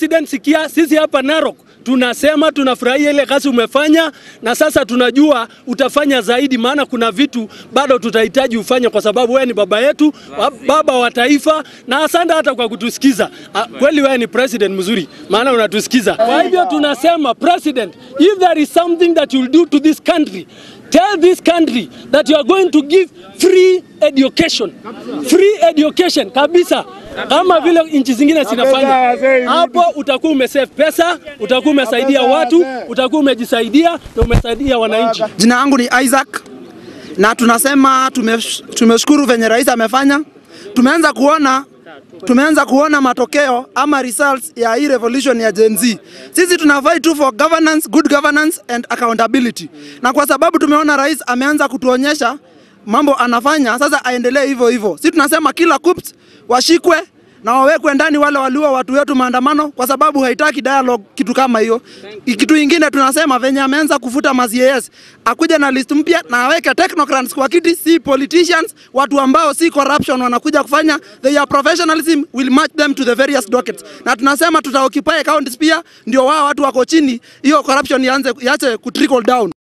president, sikia, sisi hapa Narok tunasema tunafurahia ile kazi umefanya, na sasa tunajua utafanya zaidi, maana kuna vitu bado tutahitaji ufanye, kwa sababu wewe ni baba yetu, wa- baba wa taifa, na asante hata kwa kutusikiza. Ah, Kweli wewe ni president mzuri, maana unatusikiza. Kwa hivyo tunasema president, if there is something that you'll do to this country Tell this country that you are going to give free education. Free education kabisa. Kama vile nchi zingine zinafanya. Hapo utakuwa umesave pesa, utakuwa umesaidia watu, utakuwa umejisaidia na umesaidia wananchi. Jina yangu ni Isaac na tunasema tumesh- tumeshukuru venye rais amefanya. Tumeanza kuona tumeanza kuona matokeo ama results ya hii revolution ya Gen Z. Sisi tuna fight tu for governance, good governance and accountability. Na kwa sababu tumeona rais ameanza kutuonyesha mambo anafanya, sasa aendelee hivyo hivyo. Sisi tunasema kila coups washikwe na wawekwe ndani wale waliua watu wetu maandamano, kwa sababu haitaki dialogue kitu kama hiyo. Kitu ingine tunasema venye ameanza kufuta ma CAS, akuja na list mpya na aweke technocrats kwa kiti, si politicians, watu ambao si corruption wanakuja kufanya, their professionalism will match them to the various dockets. Na tunasema tuta occupy counties pia, ndio wao watu wako chini, hiyo corruption ianze iache ku trickle down.